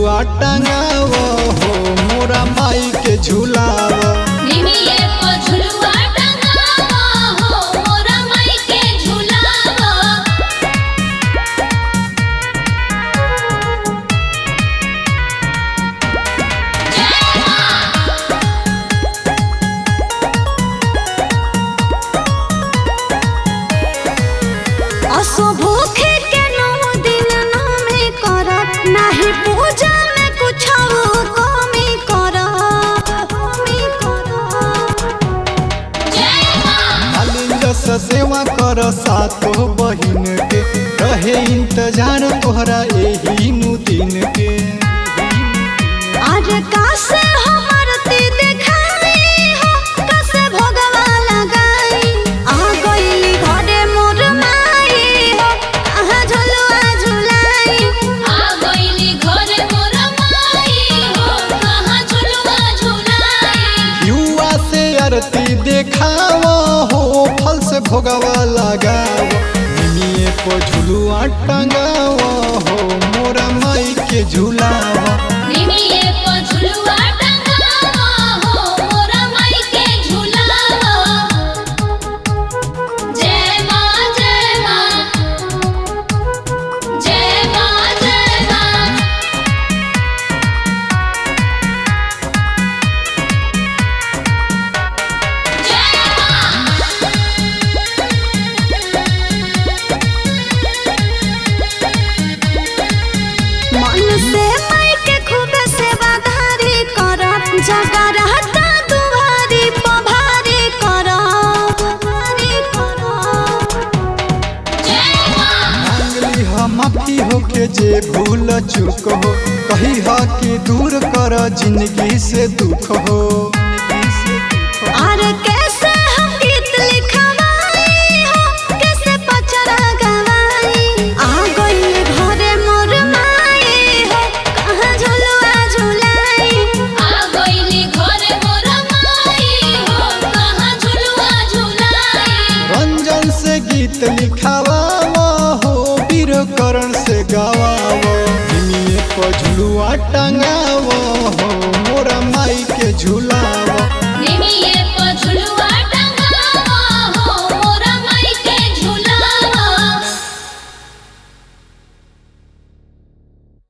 झुलुआ टंगाव हो मोरा माई के झुलाव निमिये को झुलुआ टंगावा हो मोरा माई के झुलावा असो भूखे के नौ दिन नामे करब नाही पूजा में कुछ कमी करब कमी करब जय मां मालिन जस सेवा कर सातो बहिन के रहे इंतजार तोहरा एही नु दिन के आज कासे हमर ती देखाई हो कासे भोगवा लगाई आ गईली घरे मोर माई हो कहाँ झुलुआ झुलाई आ गईली घरे मोरा माई हो कहाँ झुलुआ झुलाई युवा से आरती देखाव हो फल से भोगवा लगाव निमिये को झुलुआ टंगाव हो मोरा माई के झुलाव निमिये को झुलुआ टंगावा हो मोरा माई के झुलावा जय मां जय मां जय मां जय मां जय मां मन से माई के खूब सेवादारी करब जगह रहता दुआरी पभारी करब भारी करब जय मां मांगली ह माफी होके जे भूल चूक हो कही ह कि दूर कर जिंदगी से दुख हो और कैसे हम गीत लिखवाई हो कैसे पचरा गवाई आ गई घरे मोर माई हो कहाँ झुलुआ झुलाई आ गईली घरे मोरा माई हो कहाँ झुलुआ झुलाई रंजन से गीत लिखावा हो वीर करण से गवाव निमिये को झुलुआ टंगा